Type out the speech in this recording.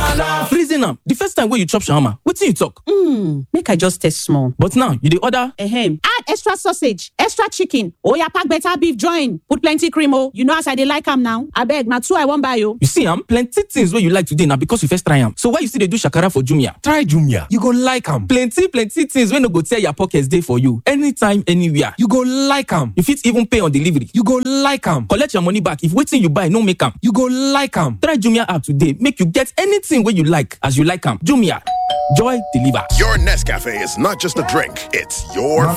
reason am the first time wey you chop shawarma wetin you talk. Mm, make I just taste small. but now you dey order. Ahem. Add extra sausage, extra chicken. Oya pack better beef join. Put plenty cream oh. You know as I dey like am now. Abeg, na two I wan buy oh. you see am plenty things wey you like today na because you first try am so why you still dey do shakara for jumia. Try Jumia. You go like am. plenty plenty things wey no go tear your pocket dey for you anytime anywhere. You go like am. you fit even pay on delivery. You go like am. collect your money back if wetin you buy no make am. You go like am. try jumia app today make you get anything wey you like as you like am jumia joy deliver. Your Nescafe is not just a drink, it's your